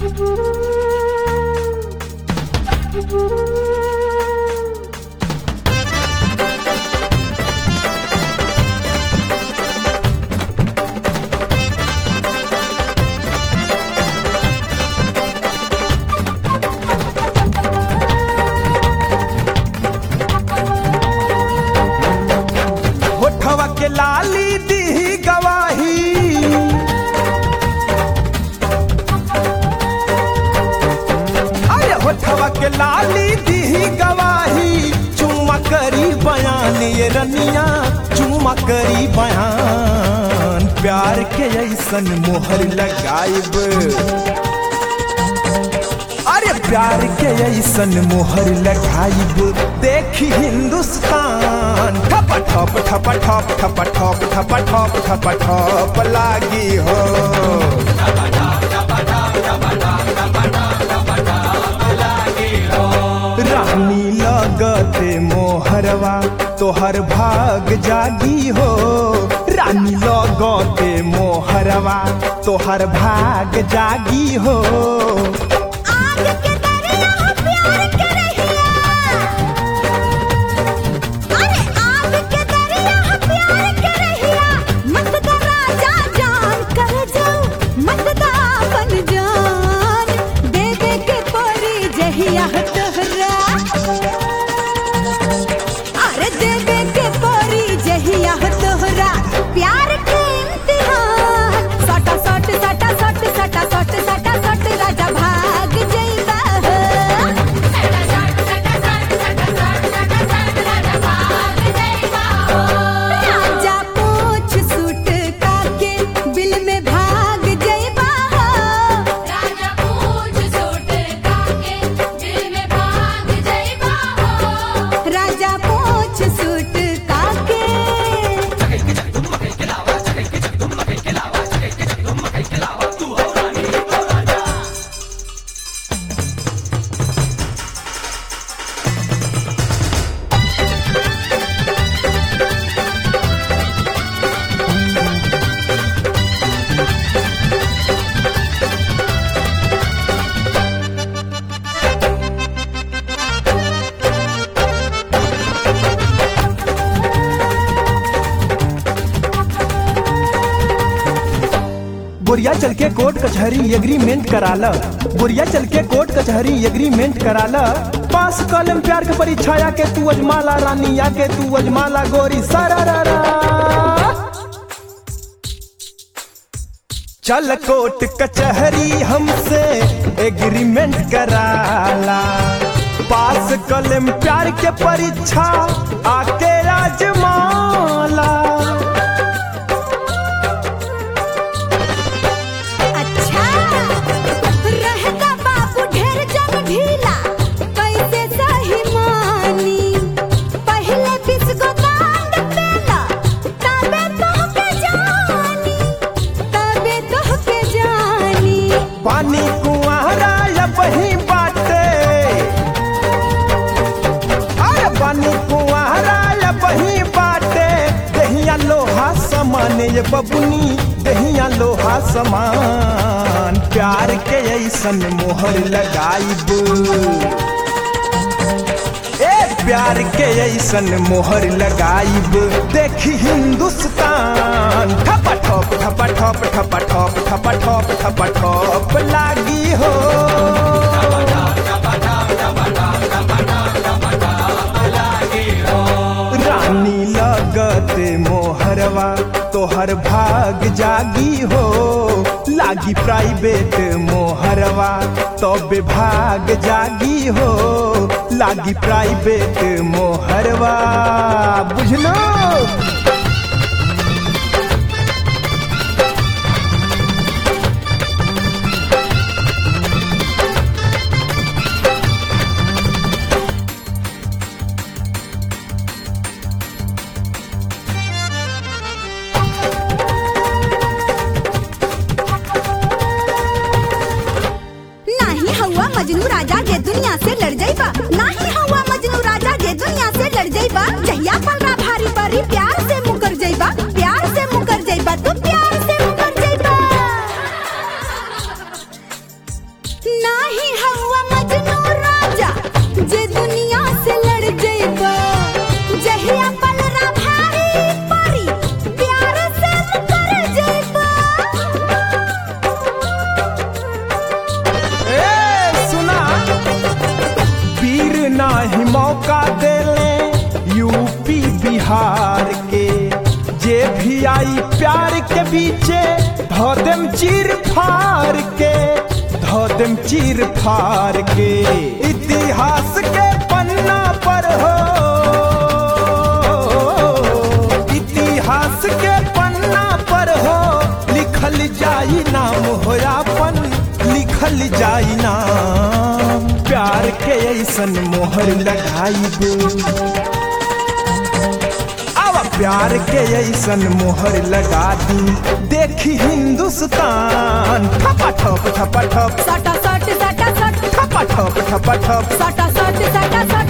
होठवा के लाली दी गवाही अरे होठवा के लाली दी गवाही चुम्मा करी बयान ये रनिया चुम्मा करी बयान प्यार के ऐसन मोहर लगाइब अरे प्यार के ऐसन मोहर लगाइब देखी हिंदुस्तान ठप ठप ठप ठप ठप ठप ठप ठप ठप ठप लागी हो रानी लगते मोहरवा तोहर भाग जागी हो रानी लगते मोहरवा तोहर भाग जागी हो आग के दरिया प्यार के रहिया अरे आग के दरिया प्यार के रहिया मत दा राजा जान कर जाओ मत दा बन जान दे दे के परी जहिया तोहरा अरे दे दे के परी जहिया तोहरा प्यार के इम्तिहान सटा सट सटा सट सटा सट सटा सट राजा भाग जइबा राजा पूछ सूट काके बिल में भाग जइबा राजा पूछ सूट काके दिल में भाग जइबा हो राजा पूछ सूट काके बुरिया चल के कोर्ट कचहरी एग्रीमेंट कराला बुरिया चल के कोर्ट कचहरी एग्रीमेंट कराला पास कलम प्यार के परीक्षाया के तू अजमाला रानी या के तू अजमाला गोरी सरारा चल कोर्ट कचहरी हमसे एग्रीमेंट कराला पास कलम प्यार के परीक्षा आके आजमाला अच्छा रहता बाबू ढेर जग ढीला कैसे सही मानी पहले बिस्को कांड पेला तबे तो के जानी तबे तो के जानी पानी कुआरा या बही बाटे अरे पानी कुआरा या बही बाटे दहिया लोहा समान ये बबुनी दहिया लोहा समान प्यार के ऐसन मोहर लगाइब ए प्यार के ऐसन मोहर लगाइब देखी हिंदुस्तान ठप ठप ठप ठप ठप ठप ठप ठप ठप ठप लागी हो रानी लगत मोहरवा तोहर भाग जागी हो लागी प्राइवेट मोहरवा तबे भाग जागी हो लागी प्राइवेट मोहरवा बुझलो नाही हवा मजनू राजा जे दुनिया से लड़ जाइबा नाही हवा मजनू राजा जे दुनिया से लड़ जाइबा जहिया पलरा भारी परी प्यार से मुकर जाइबा प्यार से मुकर जाइबा तू प्यार से मुकर जाइबा जे दुनिया से लड़ जइबा जहिया पलरा भारी परी प्यार से मुकर जइबा ए सुना पीर नाही मौका देले यूपी बिहार के जे भी आई प्यार के पीछे धो देम चीर फार के धो देम चीर फार के इतिहास के पन्ना पर हो इतिहास के पन्ना पर हो लिखल जाई नाम होयापन लिखल जाई नाम प्यार के ऐसन मोहर लगाई दे अब प्यार के ऐसन मोहर लगा दी देखी हिंदुस्तान ठपा ठप ठपा ठप सटा सट सटा सट ठपा ठप ठपा ठप सटा सट सटा सट